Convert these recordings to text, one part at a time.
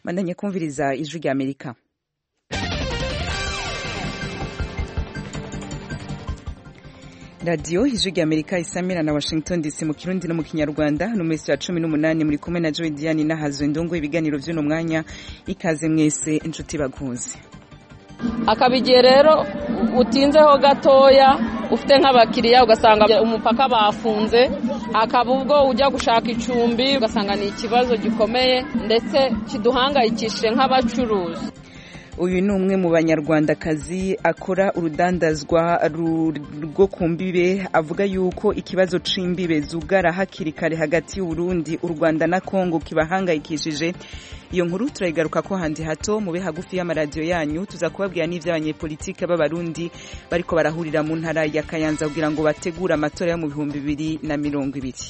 bandanye kumviriza ijwi rya amerika radiyo ijwi rya amerika isamira na washington dc mu kirundi no mu kinyarwanda no mwezi wa cumi n'umunani muri kumwe na joy diane n'ahazwe ndongo ibiganiro vy'uno mwanya ikaze mwese inshuti bakunze akaba igihe rero utinzeho gatoya ufite nk'abakiriya ugasanga umupaka bafunze hakaba ubwo ujya gushaka icumbi ugasanga ni ikibazo gikomeye ndetse kiduhangayikishije nk'abacuruzi uyu ni umwe mu banyarwandakazi akora urudandazwa rwo ku mbibe avuga yuko ikibazo c'imbibe zugara hakiri kare hagati y'uburundi u rwanda na kongo kibahangayikishije iyo nkuru turayigaruka ko handi hato mube hagufi y'amaradiyo yanyu tuza kubabwira n'ivy'abanyepolitike b'abarundi bariko barahurira mu ntara ya kayanza kugira ngo bategure amatora yo mu bihumbi bibiri na mirongo ibiri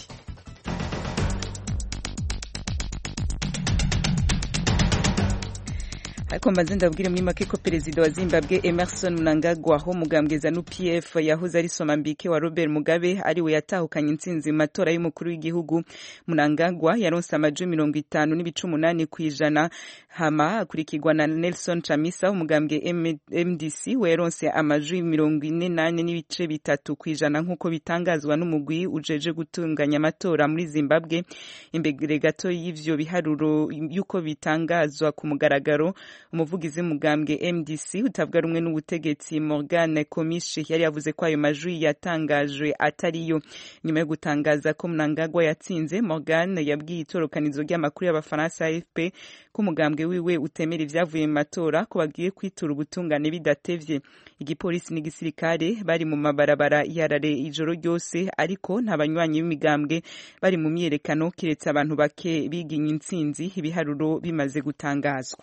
ariko mbanze ndabwire muri make ko perezida wa zimbabwe emerson mnangagwa ho mugambwe zanu pf yahoze ari somambike wa robert mugabe ariwe yatahukanye intsinzi mu matora y'umukuru w'igihugu mnangagwa yaronse amajwi mirongo itanu n'ibice umunani ku ijana hama akurikirwa na nelson chamisa umugambwe mdc we yaronse amajwi mirongo ine nane n'ibice bitatu ku ijana nk'uko bitangazwa n'umugwi ujeje gutunganya amatora muri zimbabwe imbere gato y'ivyo biharuro y'uko bitangazwa ku mugaragaro umuvugizi w'umugambwe mdc utavuga rumwe n'ubutegetsi morgan komishi yari yavuze ko ayo majwi yatangajwe atariyo nyuma yo gutangaza ko mnangagwa yatsinze morgan yabwiye itorokanizo ry'amakuru y'abafaransa afp ko umugambwe wiwe utemera ivyavuye mu matora ko bagiye kwitura ubutungane bidatevye igipolisi n'igisirikare bari mu mabarabara yarare ijoro ryose ariko nta banywanyi b'imigambwe bari mu myiyerekano kiretse abantu bake biginye intsinzi ibiharuro bimaze gutangazwa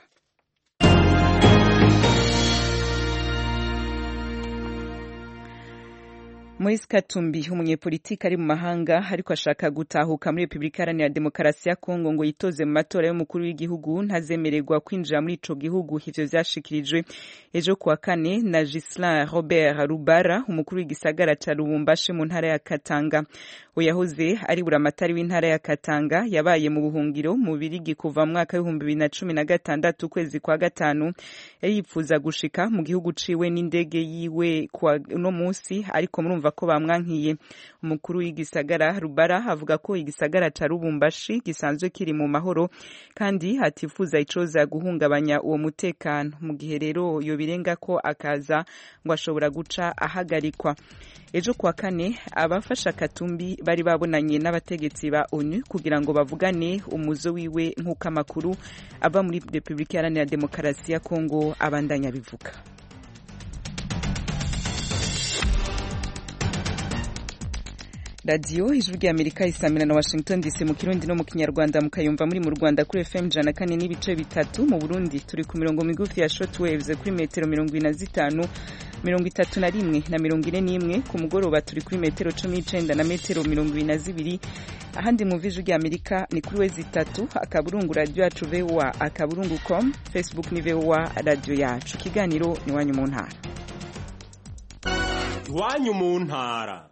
Moise Katumbi umunyepolitiki ari mu mahanga ariko ashaka gutahuka muri Repubulika Iharanira Demokarasi ya Kongo ngo yitoze mu matora y'umukuru w'igihugu ntazemererwa kwinjira muri ico gihugu ivyo vyashikirijwe ejo kuwa kane na Gislain Robert Rubara umukuru w'igisagara ca Lubumbashi mu ntara ya Katanga uyahoze ari buramatari w'intara ya Katanga yabaye mu buhungiro mu Birigi kuva mu mwaka w'ibihumbi bibiri na cumi na gatandatu ukwezi kwa gatanu yari yipfuza gushika mu gihugu ciwe n'indege yiwe kwa uno musi ariko murumva ko bamwankiye umukuru w'igisagara Rubara avuga ko igisagara ca Lubumbashi gisanzwe kiri mu mahoro kandi hatifuza icoza guhungabanya uwo mutekano mu gihe rero yo birenga ko akaza ngo ashobora guca ahagarikwa ejo kuwa kane abafasha Katumbi bari babonanye n'abategetsi ba ONU kugira ngo bavugane umuzo wiwe nk'uko amakuru ava muri Repubulika Iharanira Demokarasi ya Kongo abandanya bivuga radiyo ijwi rya amerika isamira na washington dc mu kirundi no mu kinyarwanda mukayumva muri mu rwanda kuri fm ijana kane n'ibice bitatu mu burundi turi ku mirongo migufi ya short waves kuri metero mirongo ine na zitanu mirongo itatu na rimwe na mirongo ine n'imwe ku mugoroba turi kuri metero cumi n'icenda na metero mirongo ibiri na zibiri ahandi mu ijwi rya amerika ni kuri wezi itatu akaburungu radiyo yacu voa akaburungu com facebook ni voa radiyo yacu ikiganiro ni iwanyu mu ntara iwanyu mu ntara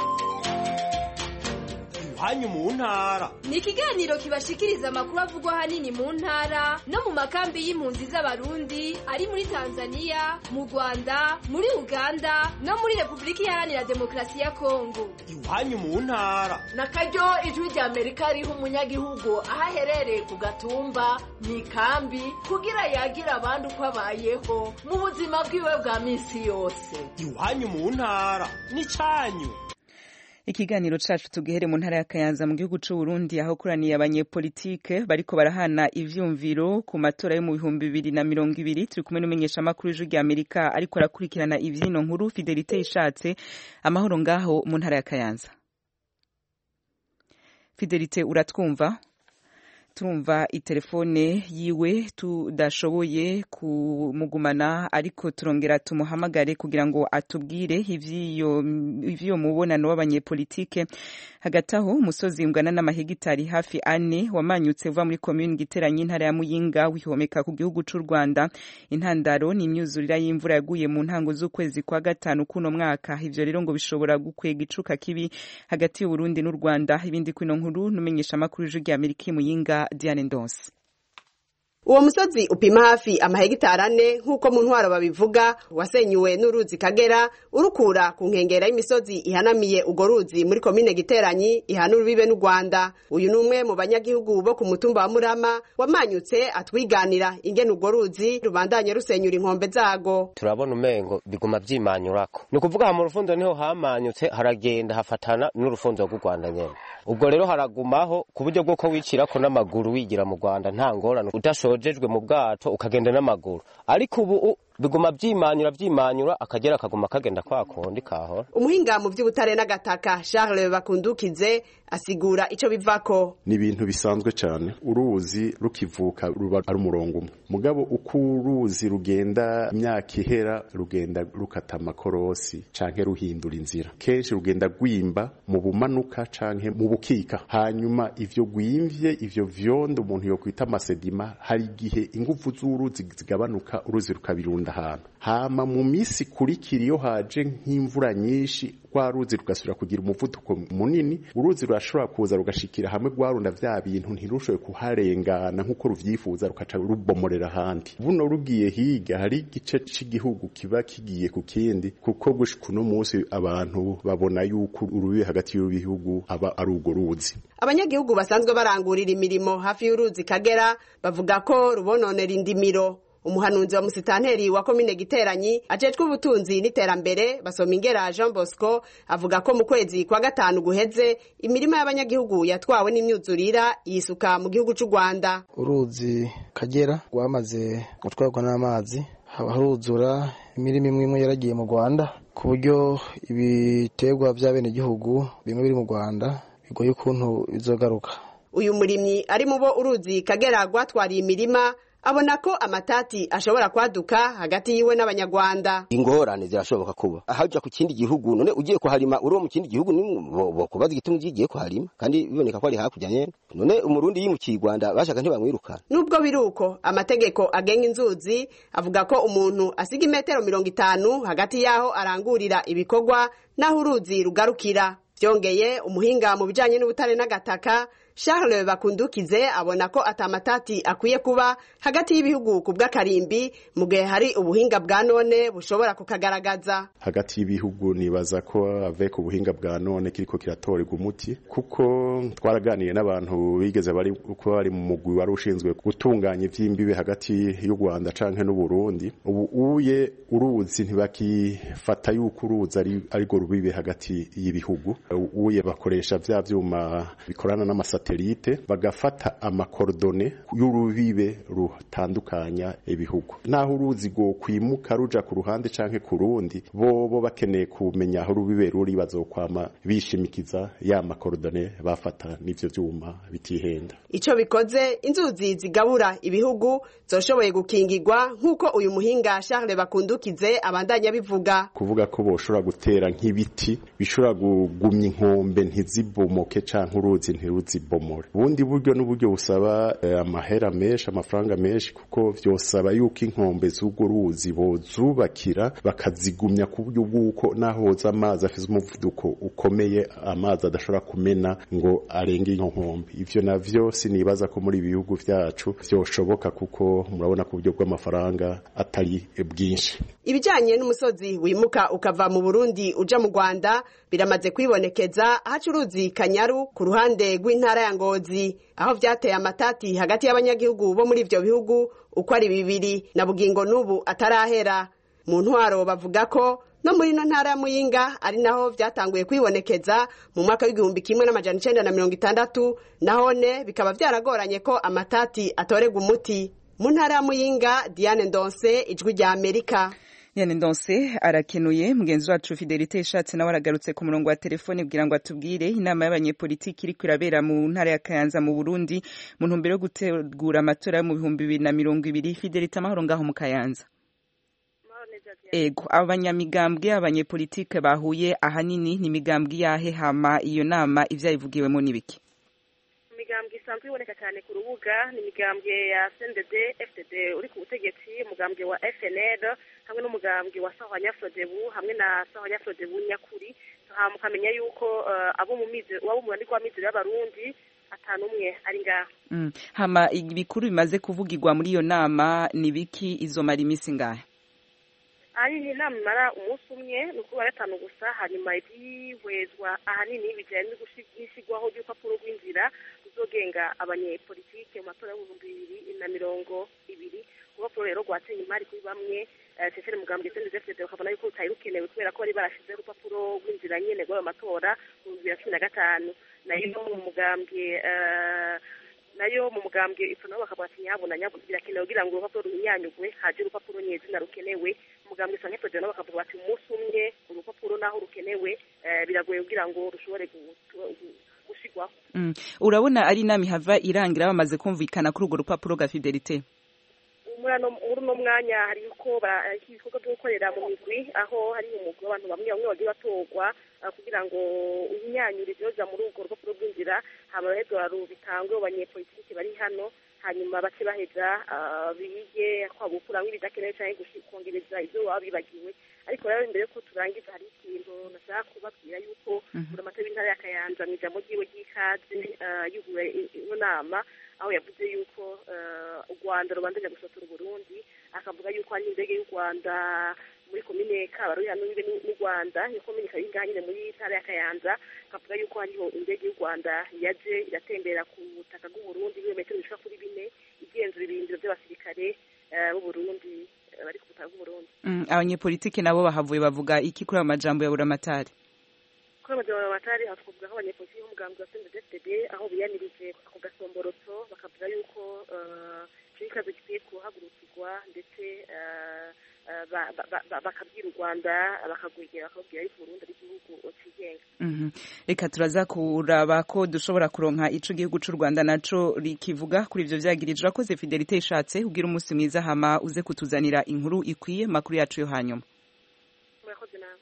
iwanyu mu ntara ni ikiganiro kibashikiriza amakuru avugwa ahanini mu ntara no mu makambi y'impunzi z'abarundi ari muri tanzania mu rwanda muri uganda no muri repubulika iharanira demokarasi ya kongo iwanyu mu ntara na karyo ijwi rya amerika riha umunyagihugu aho aherereye ku gatumba mu ikambi kugira yagira abandi uko abayeho mu buzima bwiwe bwa minsi yose iwanyu mu ntara ni cyanyu ikiganiro cacu tugihere mu ntara ya Kayanza mu gihugu c'u Burundi aho kuraniye abanyepolitike bariko barahana ivyumviro ku matora yo mu bihumbi bibiri na mirongo ibiri turi kumwe n'umumenyesha makuru w'ijwi rya Amerika ariko arakurikirana ivyino nkuru Fidelite ishatse amahoro ngaho mu ntara ya Kayanza Fidelite uratwumva turumva itelefone yiwe tudashoboye kumugumana ariko turongera tumuhamagare kugira ngo atubwire ivy'iyo mubonano w'abanyepolitike hagati aho umusozi ungana n'amahegitari hafi ane wamanyutse uva muri komini giteranye intara ya muyinga wihomeka ku gihugu c'u rwanda intandaro ni imyuzurira y'imvura yaguye mu ntango z'ukwezi kwa gatanu kuno mwaka ivyo rero ngo bishobora gukwega icuka kibi hagati y'uburundi n'u rwanda ibindi kwino nkuru numenyesha amakuru y'ijwi rya amerika muyinga Diane Ndonse uwo musozi upima hafi amahegitari ane nk'uko mu ntwaro babivuga wasenyuwe n'uruzi kagera urukura ku nkengera y'imisozi ihanamiye urwo ruzi muri komine giteranyi ihana urubibe n'u rwanda uyu ni umwe mu banyagihugu bo ku mutumba wa murama wamanyutse atwiganira ingene urwo ruzi rubandanye rusenyura inkombe zago turabona umengo biguma vyimanyurako ni ukuvuga mu rufundo niho hamanyutse haragenda hafatana n'urufundo rw'u rwanda nyene ubwo rero haragumaho ku buryo bw'uko wicirako n'amaguru wigira mu rwanda nta ngorane udashojejwe mu bwato ukagenda n'amaguru ariko ubu biguma vyimanyura vyimanyura akagera akaguma kagenda kwa kundi kahora umuhinga mu vy'ubutare n'agataka charles bakundukize asigura ico bivako ni ibintu bisanzwe cyane uruzi rukivuka ruba ari umurongo umwe mugabo uko uruzi rugenda imyaka ihera rugenda rukata amakorosi canke ruhindura inzira kenshi rugenda gwimba mu bumanuka canke mu bukika hanyuma ivyo gwimvye ivyo vyondo umuntu yokwita amasedima hari igihe inguvu z'uruzi zigabanuka uruzi rukabirunda ahantu hama mu misi ikurikira iyo haje nk'imvura nyinshi rwa ruzi rugasubira kugira umuvuduko munini uruzi rurashobora kuza rugashikira hamwe rwarunda vya bintu ntirushobe kuharengana nk'uko ruvyifuza rukaca rubomorera ahandi buno rugiye higa hari igice c'igihugu kiba kigiye ku kindi kuko gushika uno munsi abantu babona yuko urubibe hagati y'ibihugu aba ari urwo ruzi abanyagihugu basanzwe barangurira imirimo hafi y'uruzi kagera bavuga ko rubononera indimiro umuhanuzi wa musitanteri wa komine giteranyi ajejwe ubutunzi n'iterambere basoma ingera jean bosco avuga ko mu kwezi kwa gatanu guheze imirima y'abanyagihugu yatwawe n'imyuzurira yisuka mu gihugu c'u rwanda uruzi kagera rwamaze gutwarwa n'amazi haruzura imirima imwe imwe yaragiye mu rwanda ku buryo ibiterwa by'abenegihugu bimwe biri mu rwanda bigoye ukuntu bizogaruka uyu murimyi ari mu bo uruzi kagera rwatwariye imirima abona ko amatati ashobora kwaduka hagati yiwe n'abanyarwanda ingorane zirashoboka kuba ahaja ku kindi gihugu none ugiye kuharima uri mu kindi gihugu bokubaza igituma ugiye kuharima kandi biboneka ko ari hakurya nyene none umurundi yimukiye i rwanda bashaka ntibamwirukana nubwo biri uko amategeko agenga inzuzi avuga ko umuntu asiga imetero mirongo itanu hagati y'aho arangurira ibikorwa n'aho uruzi rugarukira byongeye umuhinga mu bijanye n'ubutare n'agataka Charles Bakundukize abona ko atamatati akwiye kuba hagati y'ibihugu ku bw'akarimbi mu gihe hari ubuhinga bwa none bushobora kukagaragaza hagati y'ibihugu nibaza ko avec ubuhinga bwa none kiriko kiratorerwa umuti kuko twaraganiye n'abantu bigeze bari kuba bari mu mugwi wari ushinzwe gutunganya ivy'imbibe hagati y'u Rwanda canke n'u Burundi ubu uye uruzi ntibakifata yuko uruzi ari ariko rubibe hagati y'ibihugu uye bakoresha vya vyuma bikorana n'amasata satelite bagafata amakorodone y'urubibe rutandukanya ibihugu naho uruzi go kwimuka ruja ku ruhande canke ku rundi bobo bakeneye kumenya aho urubibe ruri bazokwama bishimikiza ya makorodone bafata n'ivyo vyuma bitihenda ico bikoze inzuzi zigabura ibihugu zoshoboye gukingirwa nk'uko uyu muhinga Charles Bakundukize abandanya bivuga kuvuga ko boshobora gutera nk'ibiti bishobora kugumya inkombe ntizibomoke canke uruzi ntiruzibomore ubundi buryo n'uburyo busaba eh, amahera menshi amafaranga menshi kuko vyosaba yuko inkombe z'urwo ruzi bozubakira bakazigumya ku buryo bw'uko naho hoza amazi afise umuvuduko ukomeye amazi adashobora kumena ngo arenge iyo nkombe ivyo navyo sinibaza ko muri ibihugu vyacu vyoshoboka kuko murabona ku buryo bw'amafaranga atari bwinshi ibijanye n'umusozi wimuka ukava mu Burundi uja mu Rwanda biramaze kwibonekeza ahaca uruzi Kanyaru ku ruhande rw'intara ya Ngozi aho vyateye amatati hagati y'abanyagihugu bo muri ivyo bihugu uko ari bibiri na bugingo n'ubu atarahera mu ntwaro bavuga ko no muri ino ntara ya Muyinga ari naho vyatanguye kwibonekeza mu mwaka w'igihumbi kimwe n'amajana icenda na mirongo itandatu nahone bikaba vyaragoranye ko amatati atorerwa umuti mu ntara ya Muyinga Diane Ndonse ijwi rya Amerika Diane Ndonse arakenuye mugenzi wacu Fidelite Ishatse nawe aragarutse ku murongo wa telefone kugira ngo atubwire inama y'abanyepolitiki iriko irabera mu ntara ya Kayanza mu Burundi mu ntumbero yo gutegura amatora yo mu bihumbi bibiri na mirongo ibiri Fidelite amahoro ngaho mu Kayanza ego abanyamigambwe abanyepolitike bahuye ahanini ni imigambwe yahe hama iyo nama ivyayivugiwemo n'ibiki imigambwe isanzwe iboneka cyane ku rubuga ni imigambwe ya CNDD FDD uri ku butegetsi umugambwe wa FNL hamwe n'umugambwe wa Sahwanya Frodebu hamwe na Sahwanya Frodebu nyakuri mukamenya yuko abo mu mizi wabo mu rwandiko wa mizi y'abarundi atanu umwe ari ngaho Mm. hama ibikuru bimaze kuvugirwa muri iyo nama ni biki izomara iminsi ngahe ari ni inama imara umunsi umwe ni ukuba gatanu gusa hanyuma ibyihwezwa ahanini bijyanye no gushi- n'ishyirwaho ry'urupapuro rw'inzira ruzogenga abanyepolitike mu matora y'ibihumbi bibiri na mirongo ibiri urupapuro rero rwateye imari kuri bamwe eh, sesere mugambwe sendezefdede bakabona yuko rutari rukenewe kubera ko bari barashizeho urupapuro rw'inzira nyene rw'ayo matora mu bibiri na cumi na gatanu nayo mu mugambwe eh, nayo mu mugambwe ifu nabo bakavuga ati nyabuna nyabuna birakenewe kugira ngo urupapuro ruhinyanyugwe haje urupapuro nyezina rukenewe umugambwe sanke federo nabo bakavuga bati umunsi umwe urupapuro naho rukenewe eh, biragoye kugira ngo rushobore gu- gu- gushigwaho Mm. urabona ari inama ihava irangira bamaze kumvikana kuri urwo rupapuro rwa fidelite muri ano muri uno mwanya hari uko ba- hari ibikorwa byo gukorera mu migwi aho hari umugwi w'abantu bamwe bamwe bagiye batorwa ah, kugira ngo uhinyanyure ibyoza muri urwo rupapuro rw'inzira hama baheza bitangwe mu banyepolitiki bari hano hanyuma bace baheza ah, bige kwaba gukuramo ibidakenewe cyangwa gushi- kongereza ibyo baba bibagiwe ariko rero imbere yuko turangiza hari ikintu nashaka kubabwira yuko buri amata w'intara ya kayanza mu ijambo ryiwe ry'ikaze ah, yuguruye i- ino nama aho yavuze yuko eh, u rwanda rubandanya gusotora uburundi akavuga yuko hari indege y'u rwanda muri komine kabaruri hano n'u n'u rwanda iyo komine ikaba iri ngaha nyine muri ntara ya kayanza akavuga yuko hariho indege y'u rwanda yaje iratembera ku butaka bw'uburundi ibirometero bishika kuri bine igenzura ibirindiro by'abasirikare eh, b'uburundi eh, bari ku butaka bw'uburundi Mm, abanyepolitike nabo bahavuye bavuga iki kuri ayo majambo ya buramatari kuri amajyambere amatari aha twavuga nk'abanyepolitiki b'umugambi wa sendedefdede aho biyamirije ako gasomborotso bakavuga yuko eh, icyo kibazo gikwiye kuhagurukirwa ndetse eh, eh, ba- ba- ba- bakabwira u rwanda bakagwegera bakabwira yuko uburundi ari igihugu kigenga Mhm. reka turaza kuraba ko dushobora kuronka ico igihugu c'u rwanda naco rikivuga kuri ivyo vyagirije urakoze fidelite ishatse ugira umunsi mwiza hama uze kutuzanira inkuru ikwiye makuru yacu yo hanyuma murakoze nawe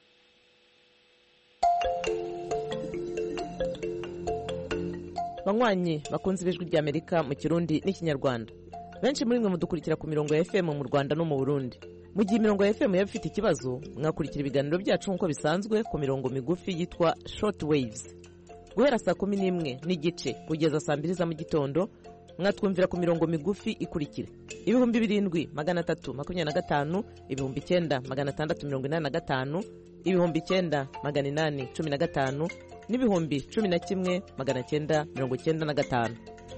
banywanyi bakunze ibijwi ry'amerika mu kirundi n'ikinyarwanda benshi muri mwe mudukurikira ku mirongo ya fm mu rwanda no mu burundi mu gihe imirongo ya fm yaba ifite ikibazo mwakurikira ibiganiro byacu nk'uko bisanzwe ku mirongo migufi yitwa short waves guhera saa kumi n'imwe n'igice kugeza saa mbiri za mu gitondo mwatwumvira ku mirongo migufi ikurikira ibihumbi birindwi magana atatu makumyabiri na gatanu ibihumbi icyenda magana atandatu mirongo inani na gatanu ibihumbi icyenda magana inani cumi na gatanu n'ibihumbi cumi na kimwe magana cyenda mirongo cyenda na gatanu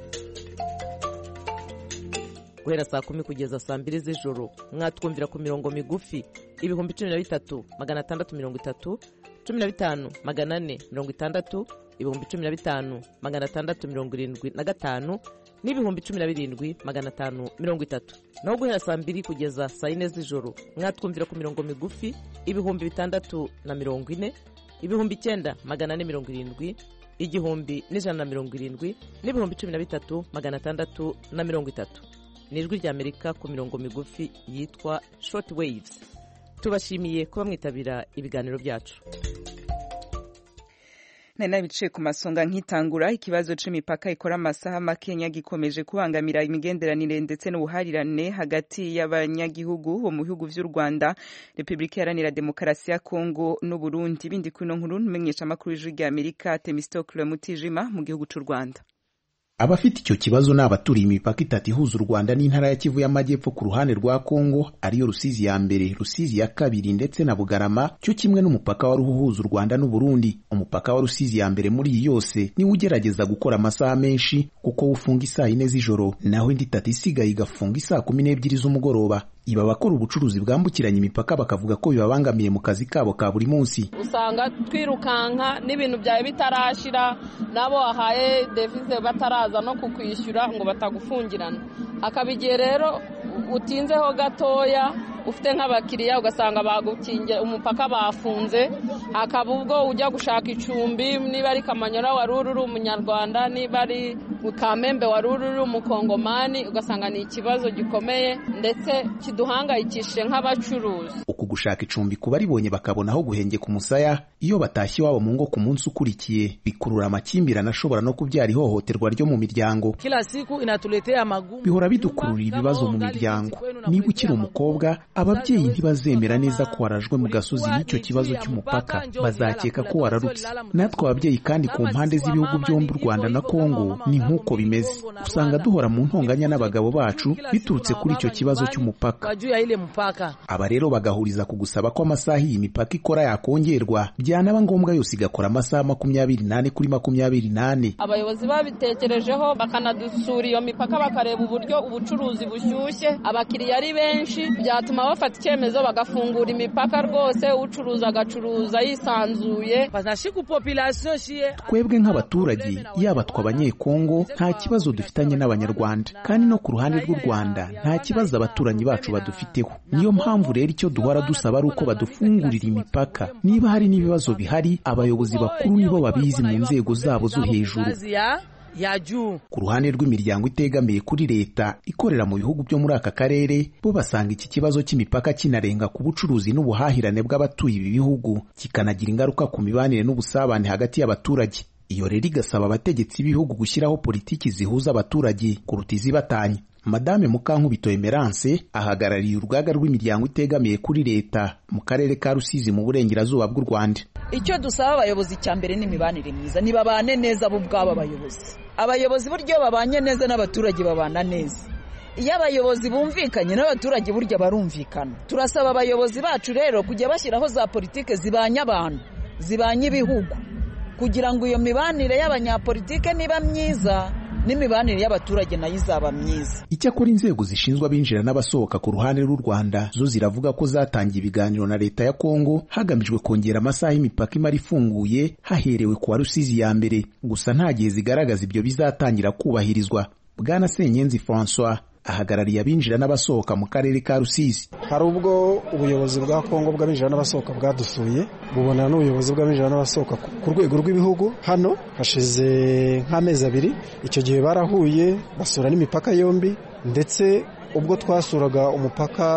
guhera saa kumi kugeza saa mbiri z'ijoro mwatwumvira ku mirongo migufi ibihumbi cumi na bitatu magana atandatu mirongo itatu cumi na bitanu magana ane mirongo itandatu ibihumbi cumi na bitanu magana atandatu mirongo irindwi na gatanu n'ibihumbi cumi na birindwi magana atanu mirongo itatu naho guhera saa mbiri kugeza saa yine z'ijoro mwatwumvira ku mirongo migufi ibihumbi bitandatu na mirongo ine ibihumbi icyenda magana ane mirongo irindwi igihumbi n'ijana na mirongo irindwi n'ibihumbi cumi na bitatu magana atandatu na mirongo itatu ni ijwi ry'amerika ku mirongo migufi yitwa short waves tubashimiye kuba mwitabira ibiganiro byacu nari nabicaye ku masonga nkitangura ikibazo c'imipaka ikora amasaha makenya gikomeje kubangamira imigenderanire ndetse n'ubuharirane hagati y'abanyagihugu bo mu bihugu vy'u rwanda repubulika iharanira demokarasi ya kongo n'uburundi bindi kuno nkuru ntumenyesha amakuru y'ijwi rya amerika temistokle mutijima mu gihugu c'u rwanda abafite icyo kibazo ni abaturiye imipaka itatu ihuza u rwanda n'intara ya kivu y'amajyepfo ku ruhande rwa kongo ariyo rusizi ya mbere rusizi ya kabiri ndetse na bugarama cyo kimwe n'umupaka wari uhuza u rwanda n'uburundi umupaka wa rusizi ya mbere muri iyi yose niwo ugerageza gukora amasaha menshi kuko ufunga isaa yine z'ijoro naho indi itatu isigaye igafunga isaa kumi n'ebyiri z'umugoroba iba abakora ubucuruzi bwambukiranya imipaka bakavuga ko bibabangamiye mu kazi kabo ka buri munsi usanga twirukanka n'ibintu byawe bitarashira n'abo wahaye devize bataraza no kukwishyura ngo batagufungirana hakaba igihe rero utinzeho gatoya ufite nk'abakiriya ugasanga bagukingiye umupaka bafunze hakaba ubwo ujya gushaka icumbi niba ari kamanyora wari uri umunyarwanda niba ari kamembe wari uri umukongomani ugasanga ni ikibazo gikomeye ndetse kiduhangayikishije nk'abacuruzi uku gushaka icumbi ku baribonye bakabona aho guhengeka umusaya iyo batashye iwabo mu ngo ku munsi ukurikiye bikurura amakimbirane ashobora no kubyara ihohoterwa ryo mu miryango kila siku inatuletea magumu bihora bidukururira ibibazo mu miryango niba ukiri umukobwa ababyeyi ntibazemera neza ko warajwe mu gasozi n'icyo kibazo cy'umupaka bazakeka ko wararutse natwe ababyeyi kandi ku mpande z'ibihugu byombi u rwanda na kongo ni nk'uko bimeze usanga duhora mu ntonganya n'abagabo bacu biturutse kuri icyo kibazo cy'umupaka aba rero bagahuriza ku gusaba ko amasaha iyi mipaka ikora yakongerwa byanaba ngombwa yose igakora amasaha makumyabiri n'ane kuri makumyabiri n'ane abayobozi babitekerejeho bakanadusura iyo mipaka bakareba uburyo ubucuruzi bushyushye abakiriya ari benshi byatuma bafata icyemezo bagafungura imipaka rwose ucuruza agacuruza yisanzuye twebwe nk'abaturage yaba twe abanyekongo nta kibazo dufitanye n'abanyarwanda kandi no ku ruhande rw'u rwanda nta kibazo abaturanyi bacu badufiteho niyo mpamvu rero icyo duhora dusaba ari uko badufungurira imipaka niba hari n'ibibazo bihari abayobozi bakuru nibo babizi mu nzego zabo zo hejuru ku ruhande rw'imiryango itegamiye kuri leta ikorera mu bihugu byo muri aka karere bo basanga iki kibazo cy'imipaka kinarenga ku bucuruzi n'ubuhahirane bw'abatuye ibi bihugu kikanagira ingaruka ku mibanire n'ubusabane hagati y'abaturage iyo rero igasaba abategetsi b'ibihugu gushyiraho politiki zihuza abaturage kuruta izibatanya madame mukankubito emerance ahagarariye urugaga rw'imiryango itegamiye kuri leta mu karere ka rusizi mu burengerazuba bw'u rwanda icyo dusaba abayobozi cya mbere ni imibanire myiza nibabane neza bo ubwabo abayobozi abayobozi buryo babanye neza n'abaturage babana neza iyo abayobozi bumvikanye n'abaturage burya barumvikana turasaba abayobozi bacu rero kujya bashyiraho za politike zibanye abantu zibanye ibihugu kugira ngo iyo mibanire y'abanyapolitike niba myiza n'imibanire y'abaturage nayo izaba myiza icyakora inzego zishinzwe abinjira n'abasohoka ku ruhande rw'u rwanda zo ziravuga ko zatangiye ibiganiro na leta ya kongo hagamijwe kongera amasaha y'imipaka imara ifunguye haherewe ku wa rusizi ya mbere gusa nta gihe zigaragaza ibyo bizatangira kubahirizwa bwana senyenzi francois ahagarariye abinjira n'abasohoka mu karere ka rusizi hari ubwo ubuyobozi bwa kongo bw'abinjira n'abasohoka bwadusuye bubonana n'ubuyobozi bw'abinjira n'abasohoka ku rwego rw'ibihugu hano hashize nk'amezi abiri icyo gihe barahuye basura n'imipaka yombi ndetse ubwo twasuraga umupaka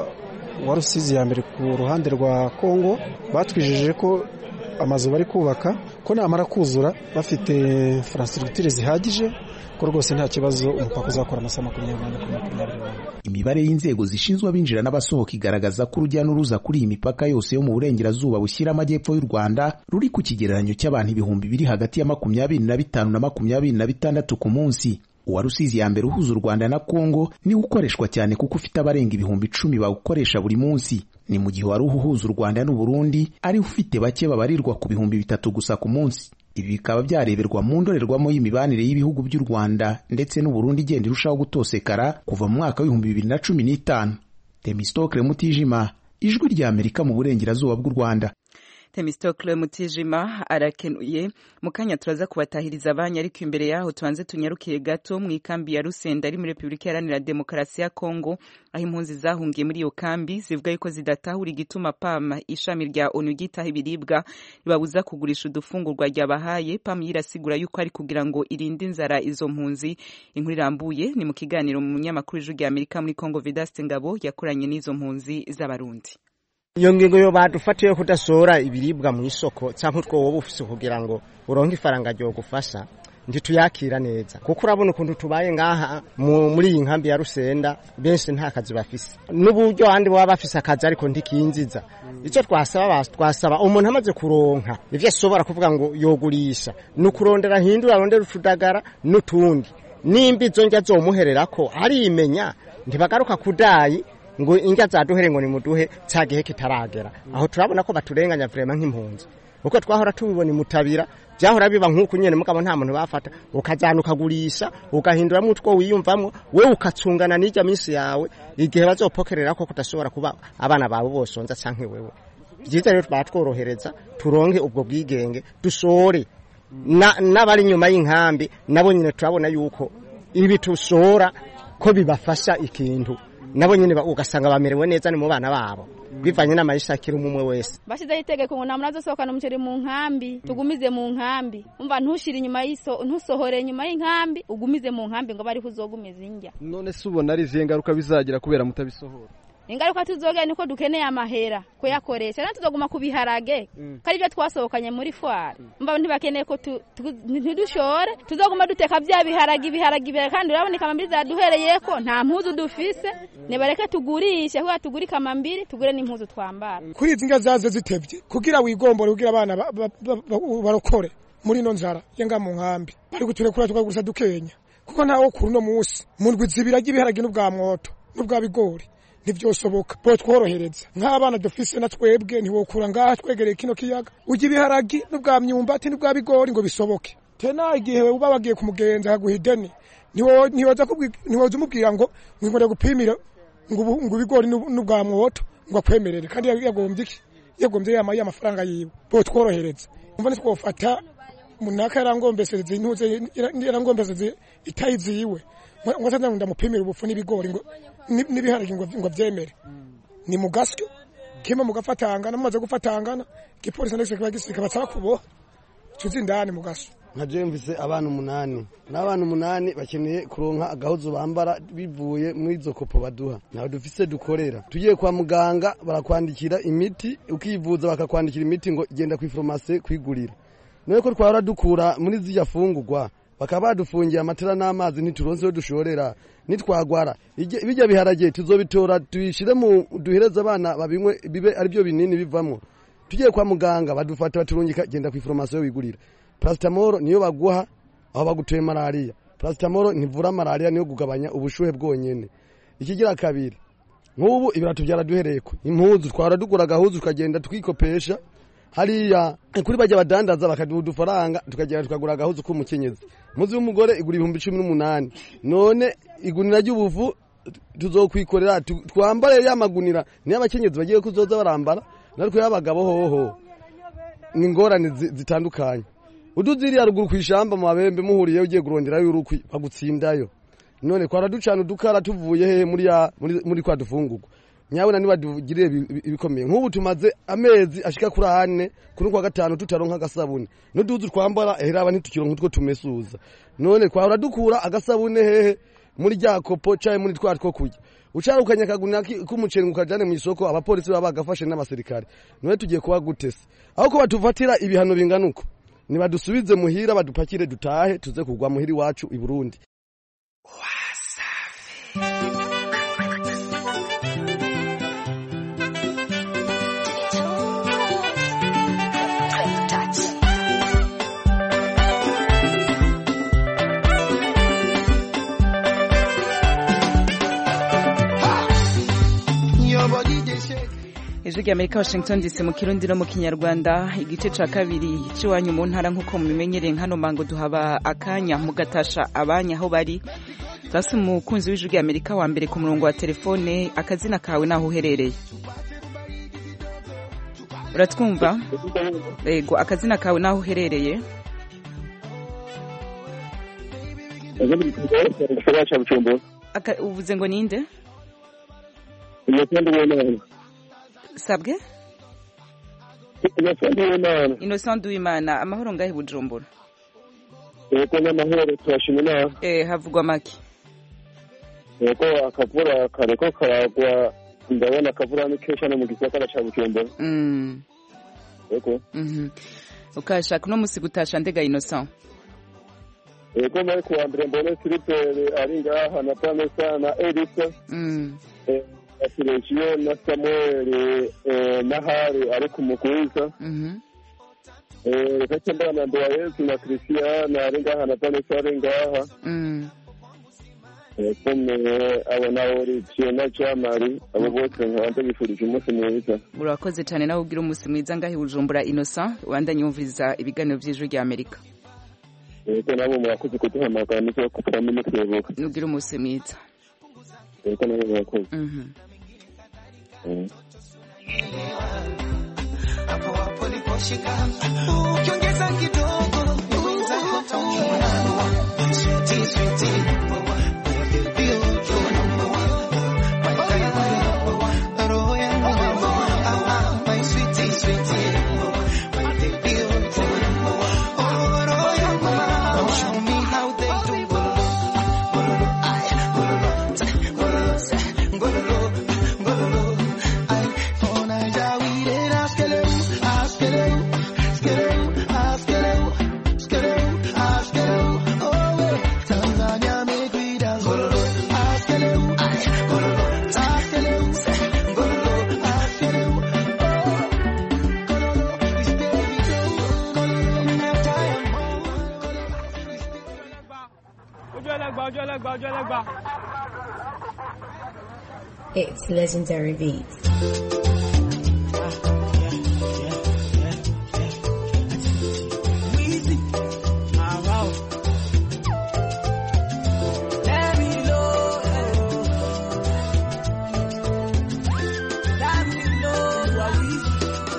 wa rusizi ya mbere ku ruhande rwa kongo batwijeje ko amazu bari kubaka ko namara kuzura bafite infrastructure zihagije ko rwose nta kibazo umupaka uzakora amasaha makumyabiri n'ane kuri makumyabiri n'ane imibare y'inzego zishinzwe abinjira n'abasohoka igaragaza ko urujya n'uruza kuri iyi mipaka yose yo mu burengerazuba bushyira amajyepfo y'u rwanda ruri ku kigereranyo cy'abantu ibihumbi biri hagati ya makumyabiri na bitanu na makumyabiri na bitandatu ku munsi uwa rusizi ya mbere uhuza u rwanda na kongo niwo ukoreshwa cyane kuko ufite abarenga ibihumbi icumi bawukoresha buri munsi ni mu gihe wari uhuza u rwanda n'uburundi ari ufite bake babarirwa ku bihumbi bitatu gusa ku munsi ibi bikaba byareberwa mu ndorerwamo y'imibanire y'ibihugu by'u rwanda ndetse n'uburundi igenda irushaho gutosekara kuva mu mwaka w'ibihumbi bibiri na cumi n'itanu temistokle mutijima ijwi rya amerika mu burengerazuba bw'u rwanda temistokle mutijima arakenuye mu kanya turaza kubatahiriza abanya ariko imbere yaho tubanze tunyarukiye gato mu ikambi ya rusenda ari muri repubulika iharanira demokarasi ya kongo aho impunzi zahungiye muri iyo kambi zivuga yuko zidatahura igituma pam ishami rya onu ryitaho ibiribwa ribabuza kugurisha udufungurwa ryabahaye pam yirasigura yuko ari kugira ngo irinde inzara izo mpunzi inkuru irambuye ni mu kiganiro mu munyamakuru w'ijwi rya amerika muri kongo vedaste ngabo yakoranye n'izo mpunzi z'abarundi iyo ngingo yo badufatiye kudasora ibiribwa mu isoko cyangwa utwo wowe ufise kugira ngo uronke ifaranga ryo gufasha ntituyakira neza kuko urabona ukuntu tubaye ngaha muri iyi nkambi ya rusenda benshi nta kazi bafise n'uburyo abandi baba bafise akazi ariko ntikinziza icyo twasaba twasaba umuntu amaze kuronka ivyo ashobora kuvuga ngo yogurisha ni ukurondera hindura arondera utudagara n'utundi nimba izo ndya zomuhererako arimenya ntibagaruka kudayi ngo indya zaduhere ngo nimuduhe cya gihe kitaragera aho turabona ko baturenganya vrema nk'impunzi uko twahora tubibona imutabira byahora biba nk'uku nyene mugabo nta muntu bafata ukajana ukagurisha ugahinduramo utwo wiyumvamo we ukacungana n'ijya minsi yawe igihe bazopokerera ko kudashobora kuba abana bawe bosonza canke wewe byiza rero batworohereza turonke ubwo bwigenge dusore n'abari inyuma y'inkambi nabo nyine turabona yuko ibi tushora ko bibafasha ikintu nabo nyine ugasanga bamerewe neza ni mu bana babo bivanye n'amayishakira umwe wese bashyizeho itegeko ngo nta muntu azasohokana umuceri mu nkambi tugumize mu nkambi umva ntushire inyuma y'iso ntusohore inyuma y'inkambi ugumize mu nkambi ngo bariho uzogumiza indya none se ubona ari izihe ngaruka bizagira kubera mutabisohora ingaruka tuzogera niko dukeneye amahera kuyakoresha rero tuzoguma ku biharage ko ari byo twasohokanye muri fwari mba ntibakeneye ko tu- tu- ntidushore tuzoguma duteka bya biharage ibiharage ibiharage kandi urabona ikamambiri zaduhereye ko nta mpuzu dufise nibareke tugurishe kuko tugure ikamambiri tugure n'impuzu twambara kuri izi ndya zaze zitebye kugira wigombore kugira abana ba- ba- ba- ba- barokore muri ino nzara yenga mu nkambi bari guturekura tukagusa dukenya kuko ntawo kuri uno munsi mu ndwi zibiri arya ibiharage n'ubwa mwoto n'ubwa bigori ntibyosoboka bo tworohereza nk'abana dufise na twebwe ntiwokura ngaha twegereye kino kiyaga urya ibiharagi n'ubwa myumbati n'ubwa bigori ngo bisoboke tena igihe uba wagiye kumugenza akaguha ideni ntiwo- ntiwoza kubwi- ntiwoza umubwira ngo ngwingore gupimira ngo ubu- ngo ibigori n'ub- n'ubwa mwoto ngo akwemerere kandi yagombye iki yagombye yamaye amafaranga yiwe bo tworohereza umva ntitwofata munaka yarangombeseze intuze yarangombeseze itayi ziwe ngo ngo azaza ndamupimira ubufu n'ibigori ngo ni- n'ibiharage ngo ngo abyemere ni mu gasyo kima mugafatangana mumaze gufatangana igipolisi ndetse kiba gisirika batsaba kuboha tuzi indani mu gasyo nka jemvise abana umunani n'abana umunani bakeneye kuronka agahuzu bambara bivuye muri izo kopo baduha ntawe dufise dukorera tugiye kwa muganga barakwandikira imiti ukivuza bakakwandikira imiti ngo genda ku iforomasi kwigurira none ko twahora dukura muri zirya fungurwa bakaba badufungiye amatara n'amazi ntituronse iyo dushorera nitwagwara Ijye- bijya biharage tuzobitora tubishire mu duhereze abana babinywe bibe aribyo binini bivamo tugiye kwa muganga badufata baturungika genda ku iforomasi wigurira parasitamoro niyo baguha aho baguteye malariya parasitamoro ntivura malariya niyo kugabanya ubushuhe bwonyene ikigira kabiri nk'ubu ibirato byaraduhereye ko impuzu twara dugura agahuzu tukagenda tukikopesha hariya kuri bajya badandaza bakaduha udufaranga tukagenda tukagura agahuzu k'umukenyezi muzi w'umugore igura ibihumbi cumi n'umunani none igunira ry'ubuvu tuzokwikorera tu- twambare ya magunira niyo abakenyezi bagiye kuzoza barambara natwe y'abagabo hoho ni ingorane zi- zitandukanye uduziriya ruguru ku ishamba mu mabembe muhuriyeyo ugiye kuronderayo urukwi bagutsindayo none kwara ducana udukara tuvuye hehe muri ya muri, muri kwa dufungurwa nyabona niba dugiriye ibi- ibi- ibikomeye nk'ubu tumaze amezi ashika kuri ane kuri kwa gatanu tutaronka agasabune n'uduzu twambara heraba ntitukironka utwo tumesuza none kwahora dukura agasabune hehe muri rya kopo caye muri twa two kurya ucarukanye akaguna ki- k'umuceri ngo ukajane mu isoko abapolisi baba bagafashe n'abasirikare none tugiye kuba gutese aho ko batufatira ibihano bingana uko nibadusubize muhira badupakire dutahe tuze kugwa muhira iwacu i Burundi ijwi ry'amerika washington dc mu kirundi no mu kinyarwanda igice ca kabiri c'iwanyu mu ntara nk'uko mubimenyereye nkano mango duhaba akanya mugatasha abanya aho bari basi umukunzi w'ijwi ry'amerika wa mbere ku murongo wa telefone akazina kawe naho uherereye uratwumva ego akazina kawe naho uherereye gisagara ca bujumbura Aka- uvuze ngo ninde umukondo w'imana sabwe umukondo w'imana innocent duwimana amahoro ngahe bujumbura yego n'amahoro turashima inama eh havugwa make yego akavura kareko karagwa ndabona akavura ni kenshi hano mu gisagara ca bujumbura mm. yego mhm ukashaka uno musi gutasha ndega innocent yego muri kuwa mbere mbone filipere ari ngaha na vanessa na elisa mm. eh, na silegiyo na samuel eh, na hari ari ku mugwiza mhm Eh, reka ce mbana na ndowayezu na christian ari ngaha na vanessa ari ngaha mm. kumwe abo na olivier na jamari abo bose nkaba ndabifurije umunsi mwiza urakoze cyane nawe ugira umunsi mwiza ngahe bujumbura innocent wandanye wumviriza ibiganiro by'ijwi rya amerika yego nabo murakoze kuduhamagara nizo kuturamo mutwibuka nugira umunsi mwiza yego nabo murakoze mhm Mm. hapo hapo liposhika ukiongeza kidogo wenzako utaona sweetie sweetie baby ukiwa number one my baby roho yangu ah ah my sweetie sweetie my baby ukiwa number one oh roho yangu show me how they do gololo gololo ay gololo gololo gololo gololo ọjọ́ ẹlẹ́gba ọjọ́ ẹlẹ́gba. It's legendary beats. Weezy. Ah, wow. Let me know. Let me know. You are Weezy.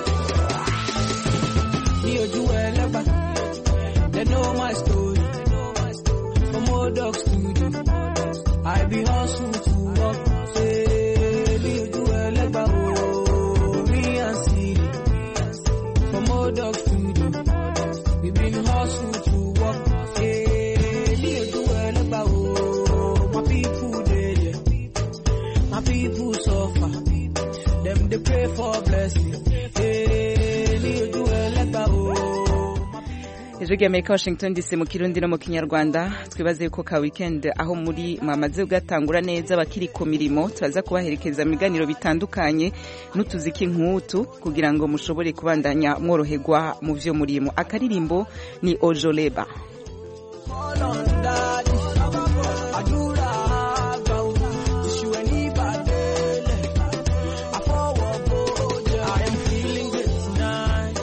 Ní ojú ẹlẹ́gbà, they know my story. From old dog studio, I be hustle to work. Say, ní ojú ẹlẹ́gbà, oh, me and Siri. From old dog studio. We been hustle to work. Hey, me do well oh, my people they there. My people suffer. Them they pray for blessing. Hey, me do well oh. ijwi ry'amerika washington dc mu kirundi no mu kinyarwanda twibaze yuko ka weekend aho muri mwamaze kugatangura neza bakiri ku mirimo turaza kubaherekeza mu biganiro bitandukanye n'utuziki nk'utu kugira ngo mushobore kubandanya mworoherwa mu byo murimo akaririmbo ni ojoleba Call on daddy. Àdúrà àgbà o. Iṣu ẹni bàdélé. Àfọwọ́ bòjá. I am feeling good tonight.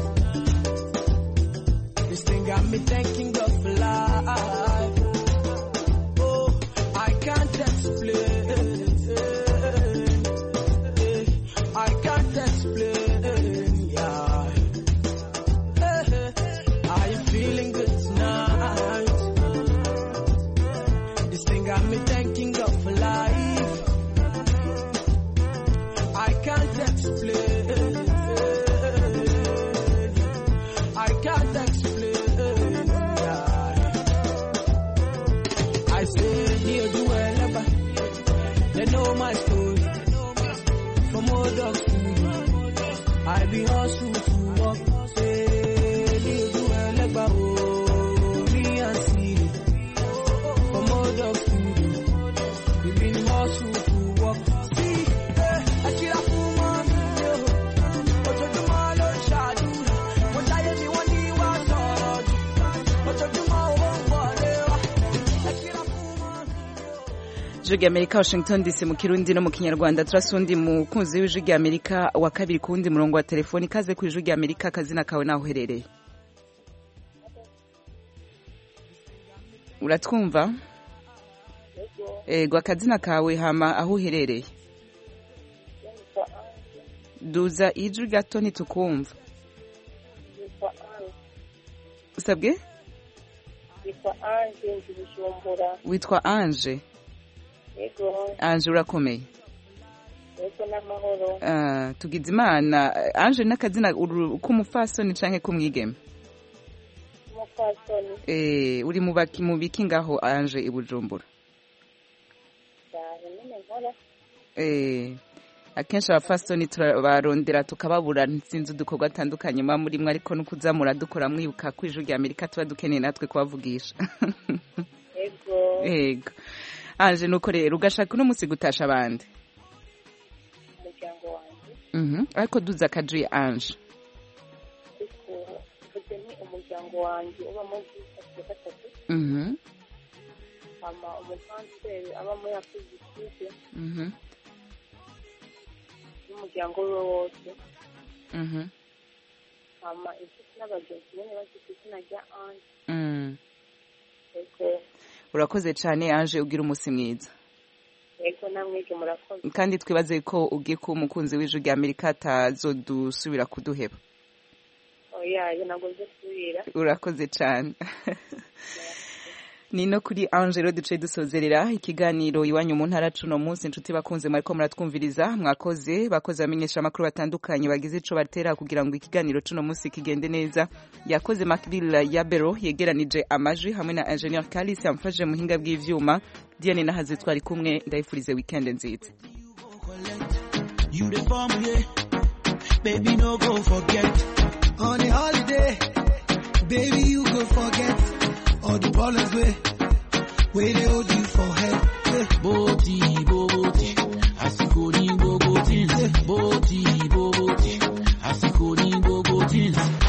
This thing got me thanking God for life. Oh, I can't explain. I can't explain. Yeah. I am feeling good tonight. This thing got me thanking God for life. I can't explain. I can't explain. I say, near do ever. They know my story. From old dog food. I be hustle to work. Say, near do ever. Oh, me and Siri. From old dog food. We been hustle to work. See, eh, I cheer up for mommy. yo. Ojoojúmọ́ ló ń ṣàdúrà. Mo jáyé mi wọ́n ní wá sọ̀rọ̀ jù. Ojoojúmọ́ owó ń wọlé wá. Ẹ cheer up for mommy. ijwi ry'amerika washington dc mu kirundi no mu kinyarwanda turasa undi mukunzi w'ijwi ry'amerika wa kabiri ku wundi murongo wa telefoni ikaze ku ijwi ry'amerika akazina kawe naho uherereye uratwumva ego akazina kawe hama aho uherereye duza ijwi gato ntitukumva usabwe yitwa anje nzi bujumbura witwa anje yego anje urakomeye yego n'amahoro Ah, tugize imana anje n'akazina uru- k'umufasoni canke k'umwigeme umupfasoni Eh, uri mu baki- mu biki ngaho anje i bujumbura cyane nyine nkora Eh, akenshi abafasoni turabarondera tukababura sinzi udukorwa atandukanye muba murimwo ariko no kuzamura dukora mwibuka ko ijwi rya amerika tuba dukeneye natwe kubavugisha yego yego anje nuko rero ugashaka uno munsi gutasha abandi umuryango wanjye Mhm, ariko duza akajuye anje ariko mvuze ni umuryango wanjye uba muri gisate ya gatatu Mhm, hama umukanseri aba muri afurikide mhm, n'umuryango we wose mhm, hama inshuti n'abagenzi nyine bafite izina rya anje mm. yego urakoze cyane anje ugira umunsi mwiza yego namwege murakoze kandi twibaze ko ugiye kuba umukunzi w'ijwi rya amerika atazodusubira kuduheba oya ntabwo nzi kubira urakoze cyane ni no kuri angelo duce dusozerera ikiganiro iwanyu mu ntara cuno munsi inshuti bakunze mwariko muratwumviriza mwakoze bakoze bamenyesha amakuru batandukanye bagize ico batera kugira ngo ikiganiro cuno munsi kigende neza yakoze makiril yabero yegeranije amajwi hamwe na ingenieur kalis yamfashije muhinga bw'ivyuma diane nahaze twari kumwe ndayifurize weekend nziza You the form, yeah. Baby, no go forget. On a holiday, baby, you go forget. All the problems where, where they hold you for head. Yeah. Boti, boti, asiko ni bogo tins. Boti, boti, asiko ni bogo tins.